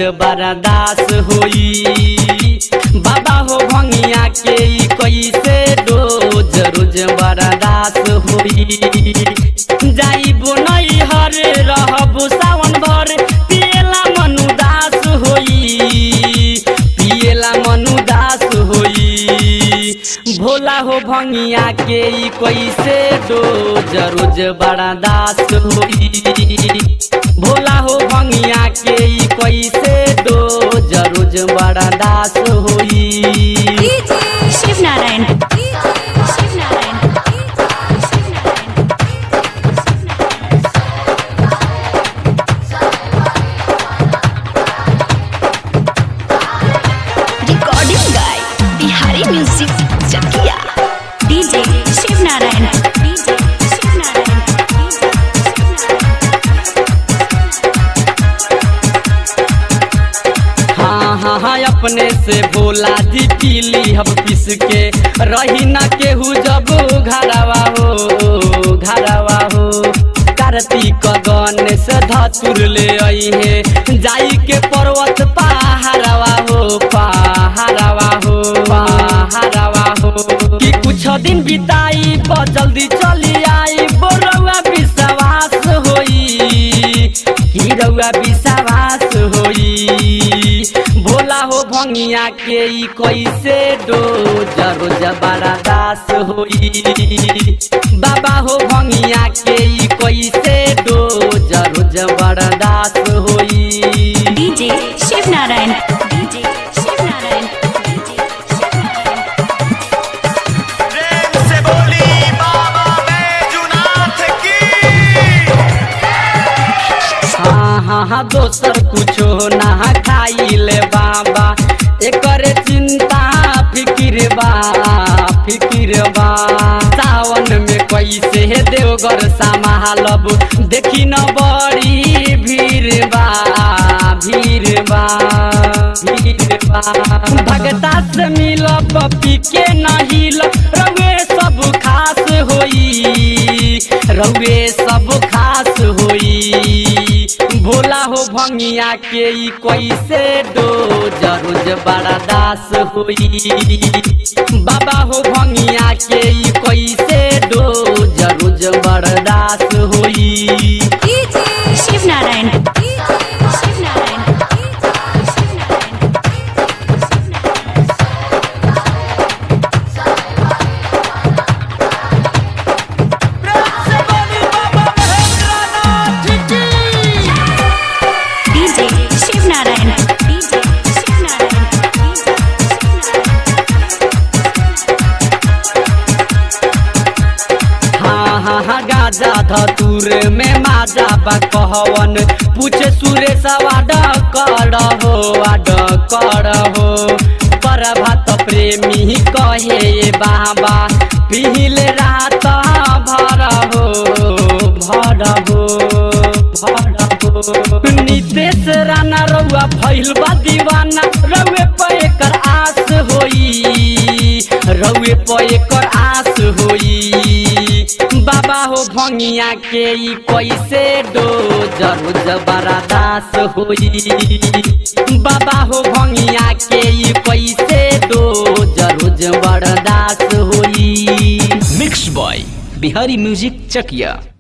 बर्दाश्त होई बाबा हो भंगिया के ई कैसे रोज रोज बर्दाश्त होई जाइबो नहीं हरे रहबो सावन भर पिएला मनुदास होई पिएला मनुदास होई भोला हो भंगिया के ई कैसे रोज रोज बर्दाश्त होई भोला हो भंगिया के ई कैसे रोज रोज बर्दाश्त होई शिव नारायण शिव नारायण शिव नारायण रिकॉर्डिंग गाय Bihari music Chakiya DJ Shiv Narayan DJ Shiv Narayan हाँ हाँ हाँ अपने से भोला जी पीली हम पीस के रही न केहू जब घरवा हो घरवा हो कार्तिक गणेश धतुर ले आई है जाई के पर्वत पहाड़वा हो पहाड़वा हो पहाड़वा हो कि कुछ दिन बिताई ब जल्दी चली आई बोरवा विश्वास होई कि रउआ विश्वास होई भोला हो भंगिया के ई कैसे रोज रोज बर्दाश्त होई बाबा हो भंगिया के ई कैसे रोज रोज बर्दाश्त होई DJ Shiv Narayan DJ Shiv Narayan DJ Shiv Narayan प्रेम से बोली बाबा बैजुनाथ की हाँ हाँ हाँ दोसर कुछो ना खाइले बाबा एकरे चिंता फिकिर बा फिकिर बा सावन में कैसे देवगर संभालब देखी न बड़ी भीड़ बा भीड़ बा भीड़ बा भगता से मिलब पी के नहीं रउए सब खास होई रउए सब खास होई भोला हो भंगिया के ई कैसे रोज रोज बर्दास होई बाबा हो भंगिया के ई कैसे रोज रोज बर्दास होई Shiv Narayan Shiv Narayan Shiv Narayan DJ Shiv Narayan DJ Shiv Narayan DJ हाँ हाँ हाँ गाजा धतुर में माजा बा कहवन पूछे सुरेश वाड कर हो वाड कर हो प्रभात प्रेमी कहे ये बाबा पिहिल रात भर हो भर हो भर हो नितेश राणा रउआ भइल बा दीवाना रउए पे एकर आस होई रउए पे एकर आस होई बाबा हो भंगिया के ई कैसे डोज रोज बर्दाश्त होई बाबा हो भंगिया के ई कैसे डोज रोज बर्दाश्त होई मिक्स बॉय बिहारी म्यूजिक चकिया